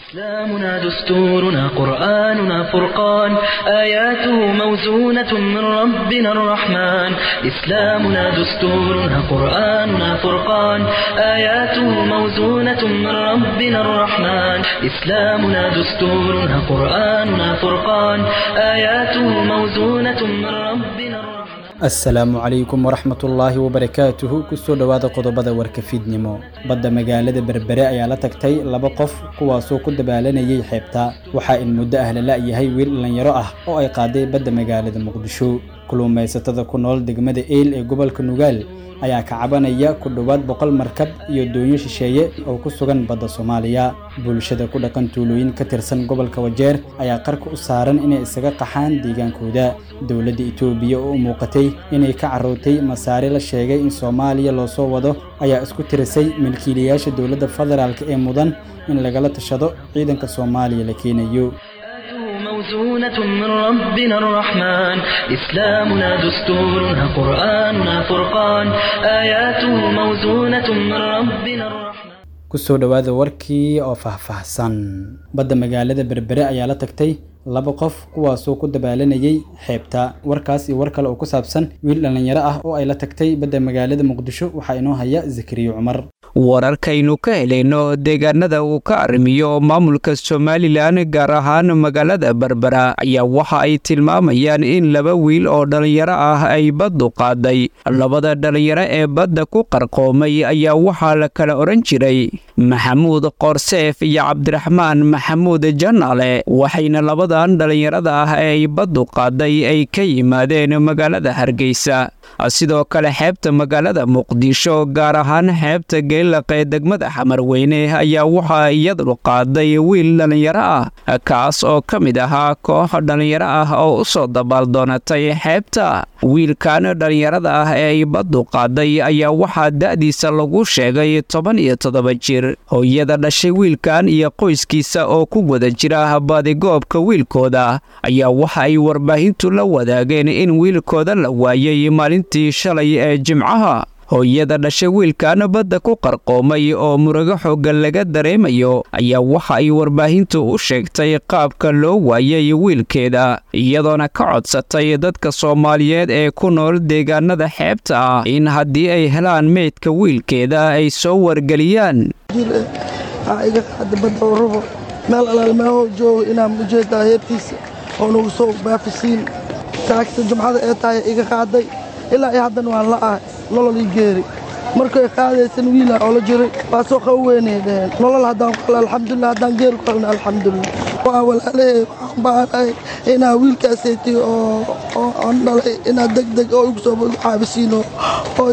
إسلامنا دستورنا قرآننا فرقان آياته موزونة من ربنا الرحمن إسلامنا دستورنا قرآننا فرقان آياته موزونة من ربنا الرحمن إسلامنا دستورنا قرآننا فرقان آياته موزونة من ربنا الرحمن asalaamu calaykum waraxmatullaahi wabarakaatuhu kusoo dhowaada qodobada warka fiidnimo badda magaalada berbere ayaa la tagtay laba qof kuwaasoo ku dabaalanayay xeebta waxaa in muddo ah la la'yahay wiil dhallinyaro ah oo ay qaaday badda magaalada muqdisho kuluumaysatada ku nool degmada eyl ee gobolka nugaal ayaa ka cabanaya ku dhowaad boqol markab iyo doonyo shisheeye oo ku sugan badda soomaaliya bulshada ku dhaqan tuulooyin ka tirsan gobolka wajeer ayaa qarka u saaran inay isaga qaxaan deegaankooda dowladda itoobiya oo u muuqatay inay ka carrootay masaare la sheegay in soomaaliya loo soo wado ayaa isku tirisay milkiilayaasha dowladda federaalk ee mudan in lagala tashado ciidanka soomaaliya la keenayo موزونة من ربنا الرحمن إسلامنا دستورنا قرآننا فرقان آياته موزونة من ربنا الرحمن kusoo dhowaada warkii oo faahfaahsan badda magaalada berbere ayaa la tagtay laba qof kuwaasoo ku dabaalanayay xeebta warkaas iyo war kale oo ku saabsan wiil dhallinyaro ah oo ay la tagtay badda magaalada muqdisho waxaa inoo haya zakariyo cumar wararkaynu ka helayno deegaanada uu ka arrimiyo maamulka somalilan gaar ahaan magaalada berbera ayaa waxa ay tilmaamayaan in laba wiil oo dhallinyaro ah ay baddu qaaday labada dhallinyaro ee badda ku qarqoomay ayaa waxaa la kala odhan jiray maxamuud qoorseef iyo cabdiraxmaan maxamuud janaale waxayna labadan dhallinyarada ah ee ay baddu qaaday ay ka yimaadeen magaalada hargeysa sidoo kale xeebta magaalada muqdisho gaar ahaan xeebta geelaqee degmada xamarweyne ayaa waxaa iyadu qaaday wiil dhallinyaro ah kaas oo ka mid ahaa koox dhallinyaro ah oo u soo dabaaldoonatay xeebta wiilkan dhallinyarada ah ee ay baddu qaaday ayaa waxaa da'diisa lagu sheegay toban iyo toddoba jir hooyada dhashay wiilkan iyo qoyskiisa oo ku guda jira baadigoobka wiilkooda ayaa waxa ay warbaahintu la wadaageen in wiilkooda la waayay maalintii shalay ee jimcaha hooyada dhashay wiilkan badda ku qarqoomay oo murugo xooggan laga dareemayo ayaa waxa ay warbaahintu u sheegtay qaabka loo waayay wiilkeeda iyadoona ka codsatay dadka soomaaliyeed ee ku nool deegaanada xeebta ah in haddii ay helaan meydka wiilkeeda ay soo wargeliyaan iga qaada badda oo rabo meel alaalmaaho joogo inaan ujeedaa heebtiisa oo nagu soo baafisiin taagta jumcada ee tahay iga qaaday ilaa iyo haddana waan la ahay nolol ii geeri markay qaadaysan wiila oo la jiray waa soo qawo weynay dheheen nolol haddaan ku helo alxamdulilah haddaan geeri ku helna alxamdulilah waa walaalahey waxaan baanahay inaa wiilkaasayti oo aan dhalay inaad deg deg oo igu soo caabisiino oo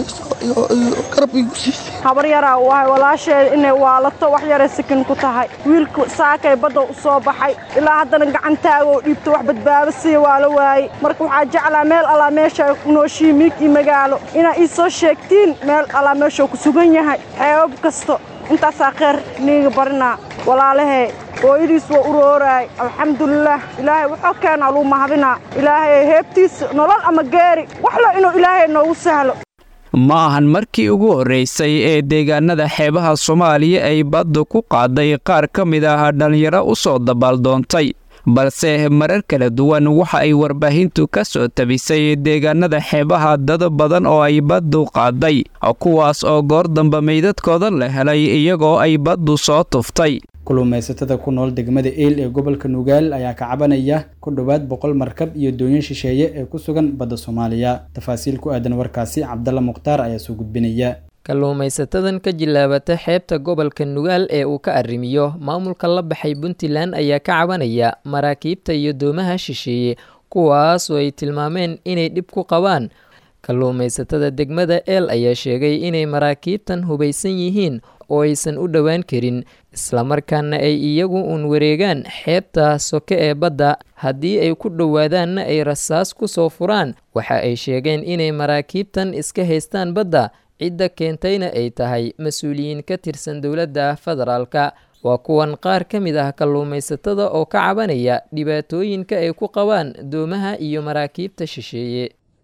garab igu siisay habar yaraa u ahay walaasheeda inay waalato wax yaray sakin ku tahay wiilku saakay badda u soo baxay ilaa haddana gacantaaga oo dhiibto wax badbaado siiya waa la waayey marka waxaa jeclaa meel allaa meesha nooshiyi miig iyo magaalo inaa ii soo sheegtiin meel allaa meeshuu ku sugan yahay xeebab kasto intaasaa kheyr niiga barinaa walaalahee hooyadiis waa urooraay alxamdulilaah ilaahay wuxuu keenaa luu mahadinaa ilaahay heebtiisa nolol ama geeri waxlo inuu ilaahay noogu sahlo ma ahan markii ugu horraysay ee deegaanada xeebaha soomaaliya ay baddu ku qaaday qaar ka mid ah dhallinyaro u soo dabaaldoontay balse marar kala duwan waxa ay warbaahintu ka soo tabisay deegaanada xeebaha dad badan oo ay baddu qaaday kuwaas oo goor damba meydadkooda la helay iyagoo ay baddu soo tuftay kuluumaysatada ku nool degmada eyl ee gobolka nugaal ayaa ka cabanaya ku dhowaad boqol markab iyo doonyo shisheeye ee ku sugan badda soomaaliya tafaasiil ku aadan warkaasi cabdalla mukhtaar ayaa soo gudbinaya kalluumaysatadan ka jilaabata xeebta gobolka nugaal ee uu ka arrimiyo maamulka la baxay puntland ayaa ka cabanaya maraakiibta iyo doomaha shisheeye kuwaas oo ay tilmaameen inay dhib ku qabaan kalluumaysatada degmada eel ayaa sheegay inay maraakiibtan hubaysan yihiin oo aysan u dhowaan karin islamarkaana ay iyagu uun wareegaan xeebta soke ee badda haddii ay ku dhowaadaanna ay rasaas ku soo furaan waxa ay sheegeen inay maraakiibtan iska haystaan badda cidda keentayna ay tahay mas-uuliyiin ka tirsan dowladda federaalka waa kuwan qaar ka mid ah kalluumaysatada oo ka cabanaya dhibaatooyinka ay ku qabaan doomaha iyo maraakiibta shisheeye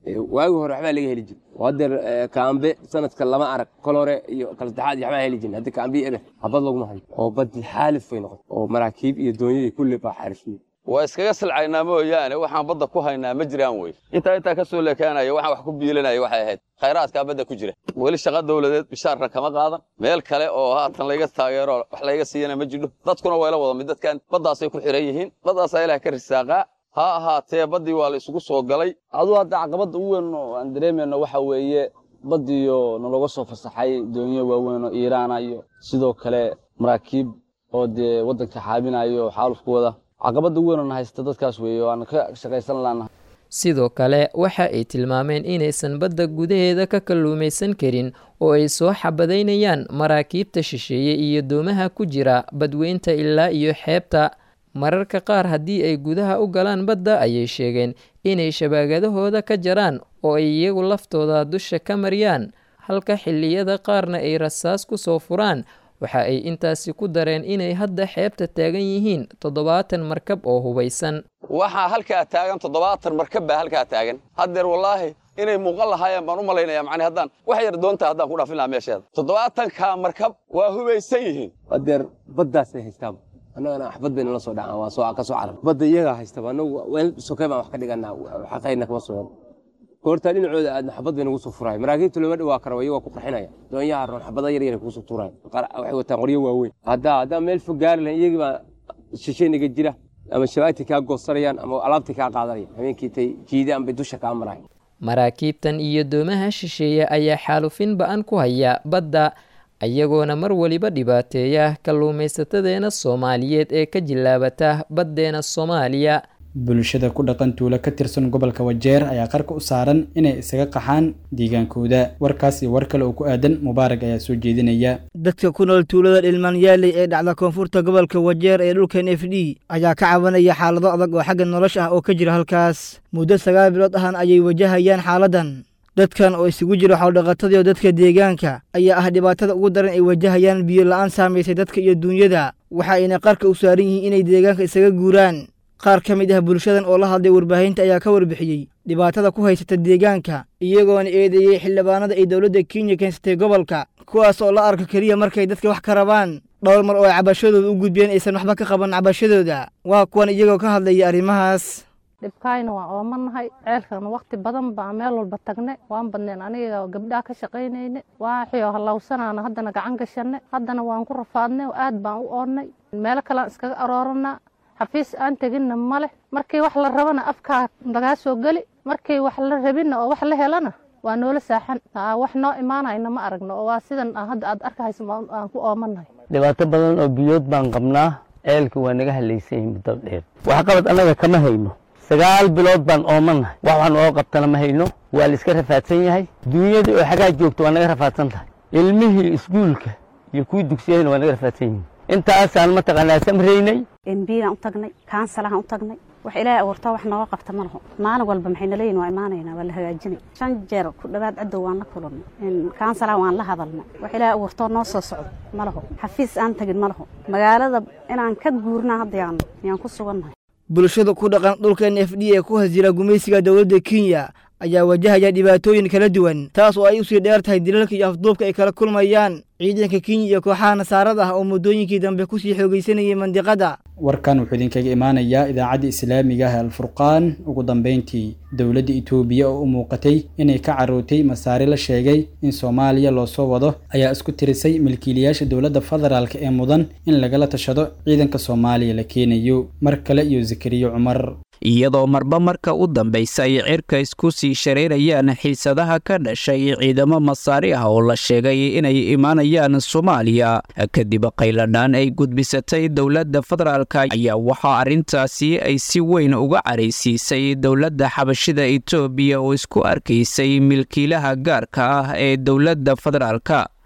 waagi hore waxbaa laga heli jira oo haddeer kaambe sanadka lama arag kol hore iyo kala saddexaad iyo waxbaa heli jirin hadda kaambe eber habad laguma hayo oo baddi xaalif bay noqotay oo maraakiib iyo doonyadii kulli baa xaarifiyey waa iskaga silcaynaa mooyaane waxaan badda ku haynaa ma jiraan wey intaa intaa ka soo leekaanaya waxaan wax ku biilanaya waxay ahayd khayraadkaa badda ku jira weli shaqa dawladeed bishaarna kama qaadan meel kale oo haatan layga taageero wax layga siiyana ma jidho dadkuna wayla wada mid dadkan baddaasay ku xiran yihiin baddaasaa ilaah ka risaaqaa ha ahaatee baddii waa la isugu soo galay aduu hadda caqabadda u weyn oo aan dareemayno waxa weeye baddiyo nalaga soo fasaxay doonyo waaweyn oo iiraana iyo sidoo kale maraakiib oo dee waddanka xaabinayo oo xaalufku wada caqabadda ugu weyn oo na haysta dadkaas weeye oo aan ka shaqaysan laanahay sidoo kale waxa ay tilmaameen inaysan badda gudaheeda ka kalluumaysan karin oo ay soo xabadaynayaan maraakiibta shisheeye iyo doomaha ku jira badweynta ilaa iyo xeebta mararka qaar haddii ay gudaha u galaan badda ayay sheegeen inay shabaagadahooda ka jaraan oo ay iyagu laftooda dusha ka mariyaan halka xilliyada qaarna ay rasaas ku soo furaan waxa ay intaasi ku dareen inay hadda xeebta taagan yihiin toddobaatan markab oo hubaysan waxaa halkaa taagan toddobaatan markab baa halkaa taagan haddeer wallaahi inay muuqan lahaayeen baan u malaynaya macni haddaan wax yar doonta haddaan ku dhaafin lahaa meesheeda toddobaatankaa markab waa hubaysan yihiin haddeer baddaasay haystaan annagana waxbad bayna la soo dhacaan waa soo ka soo carab badda iyagaa haystaba annagu weel sokay baan wax ka dhiganaa xaqayna kama soo goortaa dhinacooda aadna xabad bay nagu soo furaay maraakiibta looma dhawaa kara iyagoo ku qarxinaya doonyaha roon xabada yar yar kugu soo tuuraay waxay wataan qoryo waaweyn haddaa haddaa meel fog gaari lahayn iyagii baa shishay naga jira ama shabaagtii kaa goosanayaan ama alaabtii kaa qaadanaya habeenkii tay jiidaan bay dusha kaa maraay maraakiibtan iyo doomaha shisheeye ayaa xaalufin ba-an ku haya badda ayagoona mar weliba dhibaateeya kalluumaysatadeena soomaaliyeed ee ka jilaabata baddeena soomaaliya bulshada ku dhaqan tuulo ka tirsan gobolka wajeer ayaa qarka u saaran inay isaga qaxaan deegaankooda warkaas iyo war kale oo ku aadan mubaarag ayaa soo jeedinaya dadka ku nool tuulada dhilmaanyaaley ee dhacda koonfurta gobolka wajeer ee dhulkan f d ayaa ka cabanaya xaalado adag oo xagga nolosha ah oo ka jira halkaas muddo sagaal bilood ahan ayay wajahayaan xaaladan dadkan oo isugu jira xoldhaqatadii oo dadka deegaanka ayaa ah dhibaatada ugu daran ay wajahayaan biyo la'aan saamaysay dadka iyo duunyada waxa ayna qarka u saaran yihiin inay deegaanka isaga guuraan qaar ka mid ah bulshadan oo la hadlay warbaahinta ayaa ka warbixiyey dhibaatada ku haysata deegaanka iyagoona eedeeyey xildhibaanada ay dowladda kenya keensatay gobolka kuwaas oo la arka keliya markay dadka wax ka rabaan dhowr mar oo ay cabashadooda u gudbiyeen aysan waxba ka qaban cabashadooda waa kuwan iyagoo ka hadlaya arrimahaas dhibkaayna waan oomanahay ceelkana wakhti badan baa meel walba tagne waan badneen aniga gabdhaha ka shaqaynayne waaxio hallawsanaana haddana gacan gashanne haddana waan ku rafaadnay aad baan u oonnay meelo kalean iskaga arooranaa xafiis aan teginna ma leh markii wax la rabana afkaa lagaa soo geli markii wax la rabinna oo wax la helana waa noola saaxan wax noo imaanayna ma aragno oo waa sidan hadda aad arkahayso aan ku oomanahay dhibaato badan oo biyood baan qabnaa ceelka waa naga halaysan yihin muddo dheer waxqabad annaga kama hayno sagaal bilood baan oomanahay wax wax nooga qabtana ma hayno waa la iska rafaadsan yahay duunyadii oo xagaa joogto waa naga rafaadsan tahay ilmihii iskuulka iyo kuwii dugsiyahayna waa naga rafaadsan yihin intaasaan mataqaanaa samraynay embigaan u tagnay kaansalaan u tagnay wax ilaahay abuurtaa wax nooga qabta ma laho maalin walba maxay naleeyihin waa imaanaynaa waa la hagaajinay shan jeer ku dhowaad cadow waan la kulannay kaansalaan waan la hadalnay wax ilaahay abuurtoo noo soo socdo ma laho xafiis aan tagin ma laho magaalada inaan ka guurnaa hadda yaan yaan ku sugannahay bulshada ku dhaqan dhulkan f d ee ku hasjira gumaysiga dowladda kenya ayaa wajahaya dhibaatooyin kala duwan taas oo ay usii dheer tahay dilalka iyo afduubka ay kala kulmayaan ciidanka kenya iyo kooxaha nasaarada ah oo muddooyinkii dambe kusii xoogaysanayay mandiqada warkan wuxuu idinkaga imaanayaa idaacadda islaamiga ah alfurqaan ugu dambeyntii dowladda itoobiya oo u muuqatay inay ka carootay masaare la sheegay in soomaaliya loo soo wado ayaa isku tirisay milkiilayaasha dowladda federaalk ee mudan in lagala tashado ciidanka soomaaliya la keenayo mar kale iyo zakariyo cumar iyadoo marba marka u dambaysa ay cirka isku sii shareerayaan xiisadaha ka dhashay ciidamo masaari ah oo la sheegay inay imaanayaan soomaaliya kadib qayladhaan ay gudbisatay dowladda federaalka ayaa waxaa arrintaasi ay si weyn uga caraysiisay dowladda xabashida etoobiya oo isku arkaysay milkiilaha gaarka ah ee dowladda federaalka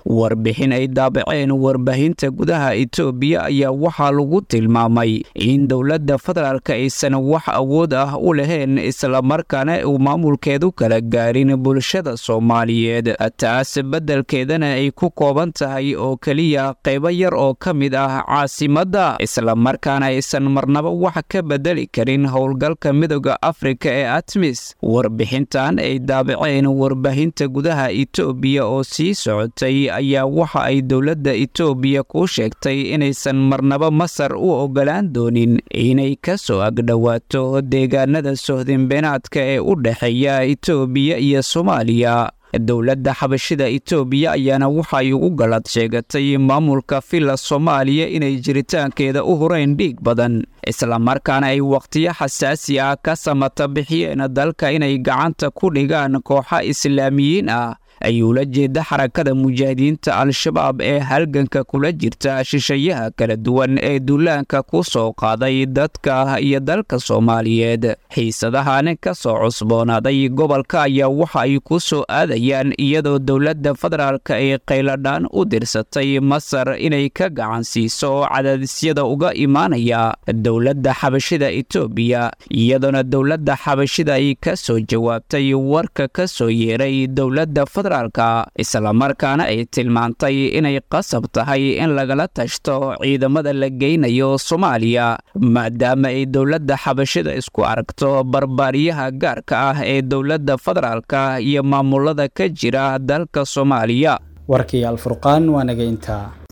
warbixin ay daabaceen warbaahinta gudaha itoobiya ayaa waxaa lagu tilmaamay in dowladda federaalka aysan wax awood ah u lahayn islamarkaana uu maamulkeedu kala gaarin bulshada soomaaliyeed taas beddelkeedana ay ku kooban tahay oo keliya qaybo yar oo ka mid ah caasimadda islamarkaana aysan marnaba wax ka bedeli karin howlgalka midooda afrika ee atmis warbixintan ay daabaceen warbaahinta gudaha itoobiya oo sii socotay ayaa waxa ay dowladda itoobiya ku sheegtay inaysan marnaba masar u ogolaan doonin inay ka soo agdhowaato deegaanada sohdinbeenaadka ee u dhexeeya itoobiya iyo soomaaliya dowladda xabashida itoobiya ayaana waxay ugu galad sheegatay maamulka villa soomaaliya inay jiritaankeeda u horeyn dhiig badan islamarkaana ay wakhtiyo xasaasi ah ka samata bixiyeen dalka inay gacanta ku dhigaan kooxa islaamiyiin ah ayuu la jeeda xarakada mujaahidiinta al-shabaab ee halganka kula jirta shishayaha kala duwan ee duulaanka ku soo qaaday dadka iyo dalka soomaaliyeed xiisadahan ka soo cusboonaaday gobolka ayaa waxa ay ku soo aadayaan iyadoo dowladda federaalka ay qayladhaan u dirsatay masar inay ka gacan siiso cadaadisyada uga imaanaya dowladda xabashida itoobiya iyadoona dowladda xabashida ay ka soo jawaabtay warka ka soo yeeray dowladda islamarkaana ay tilmaantay inay qasab tahay in lagala tashto ciidamada la geynayo soomaaliya maadaama ay dowladda xabashida isku aragto barbaariyaha gaarka ah ee dowladda federaalka iyo maamulada ka jira dalka soomaaliya warkii alfurqaan waa naga intaa